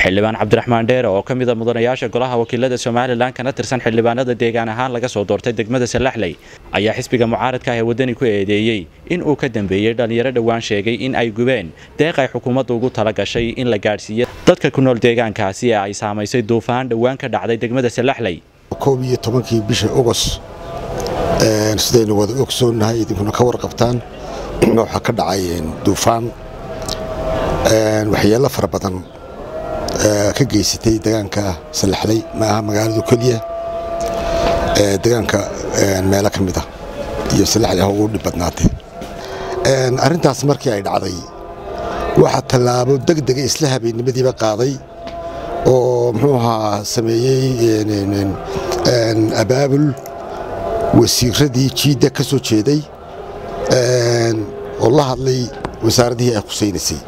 xildhibaan cabdiraxmaan dheere oo ka mida mudanayaasha golaha wakiilada somalilan kana tirsan xildhibaanada deegaan ahaan laga soo doortay degmada salaxley ayaa xisbiga mucaaradka ah ee waddani ku eedeeyey in uu ka dambeeyey dhallinyaro dhowaan sheegay in ay gubeen deeq ay xukuumadda ugu tala gashay in la gaadhsiiyo dadka ku nool deegaankaasi ee ay saamaysay duufaan dhowaan ka dhacday degmada salaxley koob iyo tobankii bisha ogos sidaynu wada ogsoonnahay idinkuna ka warqabtaan waxaa ka dhacay duufaan waxyeello fara badan ka geysatay degaanka salaxley maaha magaaladu keliya degaanka meelo ka mid a iyo salaxley ha ugu dhib badnaatay arrintaas markii ay dhacday waxaa tallaabo degdega isla habeennimadiiba qaaday oo muxuu ahaa sameeyey abaabul wasiiradii jiidda ka soo jeeday oo la hadlay wasaaraddihii ay khusaynaysay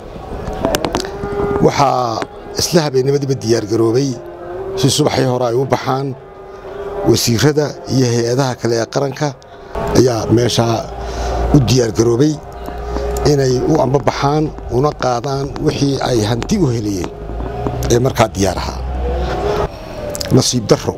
waxaa isla habeennimadiiba diyaargaroobay si subaxii hore ay u baxaan wasiirada iyo hay-adaha kale ee qaranka ayaa meeshaa u diyaargaroobay inay u ambabaxaan una qaadaan wixii ay hanti u helayeen ee markaa diyaar ahaa nasiib darro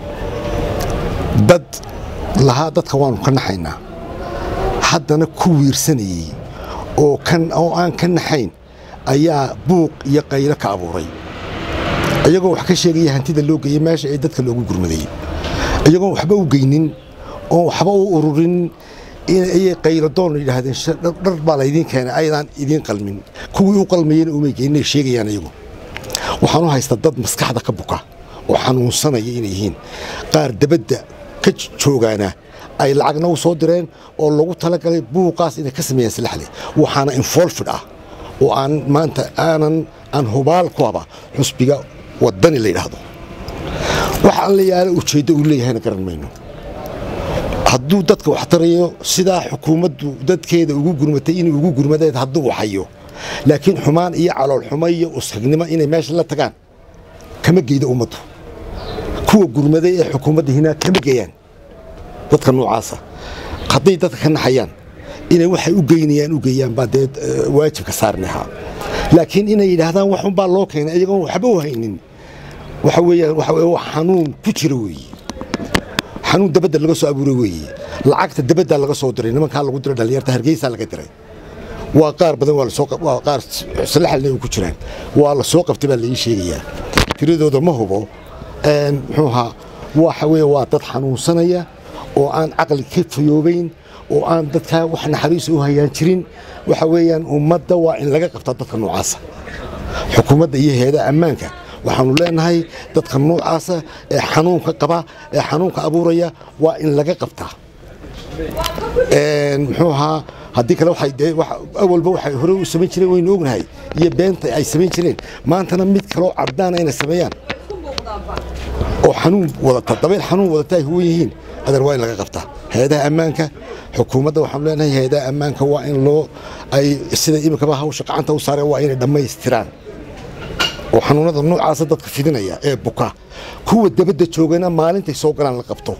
dad lahaa dadka waannu ka naxaynaa haddana ku wiirsanayey oo aan ka naxayn ayaa buuq iyo qaylo ka abuuray iyagoo wax ka sheegaya hantida loo geeyey meesha ee dadka loogu gurmadayey iyagoon waxba u geynin oon waxba u ururin ayay qayladoon yidhaahdeen dhar baa laydiin keenay ayadaan idiin qalmin kuwii u qalmayena umay geyninay sheegayaan iyagu waxaan u haystaa dad maskaxda ka buka oo xanuunsanaya inay yihiin qaar dabadda ka joogaana ay lacagna u soo direen oo lagu talagalay buuqaas inay ka sameeyaan salaxle waxaana infolfid ah oo aan maanta aanan aan hubaal ku haba xusbiga waddani la yidhaahdo waxa aan la yaala ujeeddo uu leeyahayna garan mayno hadduu dadka wax tarayo sidaa xukuumaddu dadkeeda ugu gurmatay inay ugu gurmadeed hadduu waxayo laakiin xumaan iyo caloolxumo iyo uskagnimo inay meesha la tagaan kama geyda ummaddu kuwa gurmaday ee xukuumadda hinaa kama geeyaan dadka noocaasa hadday dadka ka naxayaan inay waxay u geynayaan u geeyaan baa dee waajibka saarnahaa laakiin inay yidhaahdaan waxunbaa loo keenay iyagoon waxba u haynin waxa weeyaan waxa weye wax xanuun ku jira weeye xanuun dabadda laga soo abuuray weeye lacagta dabaddaa laga soo diray nimankaa lagu diray dhallinyarta hargeysaa laga diray waa qaar badan waa lasoo waa qaar salaxalna ku jiraan waa la soo qabtay baa laii sheegayaa tiradooda ma hubo muxuu ahaa waxa weeye waa dad xanuunsanaya oo aan caqli ka fayoobayn oo aan dadkaa wax naxariisa u hayaan jirin waxa weeyaan ummadda waa in laga qabtaa dadka noocaasa xukuumadda iyo hay-adaha ammaanka waxaanu leenahay dadka noocaasa ee xanuunka qaba ee xanuunka abuuraya waa in laga qabtaa muxuu ahaa haddii kale awalba waxay hore u samayn jireen waynu ognahay iyo beenta ay samayn jireen maantana mid kaloo caddaana inay sameeyaan oo xanuun wadata dabayl xanuun wadata ay huwan yihiin adeer waa in laga qabtaa hay-adaha ammaanka xukuumadda waxaanu leenahay hay-adaha ammaanka waa in loo ay sida iminkaba hawsha gacanta u saareen waa inay dhammaystiraan oo xanuunada noocaasa dadka fidinaya ee buka kuwa dabadda joogana maalintay soo galaan la qabto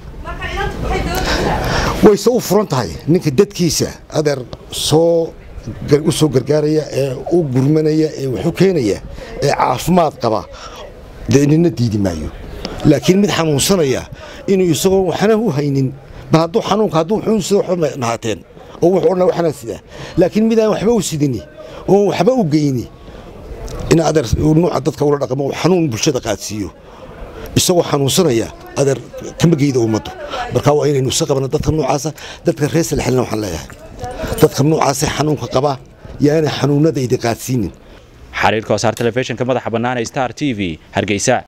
wayse u furan tahay ninka dadkiisa adeer soo u soo gargaaraya ee u gurmanaya ee waxu keenaya ee caafimaad qaba dee nina diidi maayo laakiin mid xanuunsanaya inuu isagoo waxna u haynin ba hadduu xanuunka hadduu xun sida waxba nahaateen oo wuxuu odhan waxna sidaa laakiin mid aan waxba u sidini oo waxba u geyni in adeer nuuca dadka ula dhaqmo xanuun bulshada qaadsiiyo isagoo xanuunsanaya adeer kama geyda ummaddu marka waa inaynu isa qabno dadka noocaasa dadka reer salaxelina waxaan leeyahay dadka noocaasa xanuunka qaba yaana xanuunada idi qaadsiinin xariirka wasaar telefishinka madaxa bannaan ee star t v hargeysa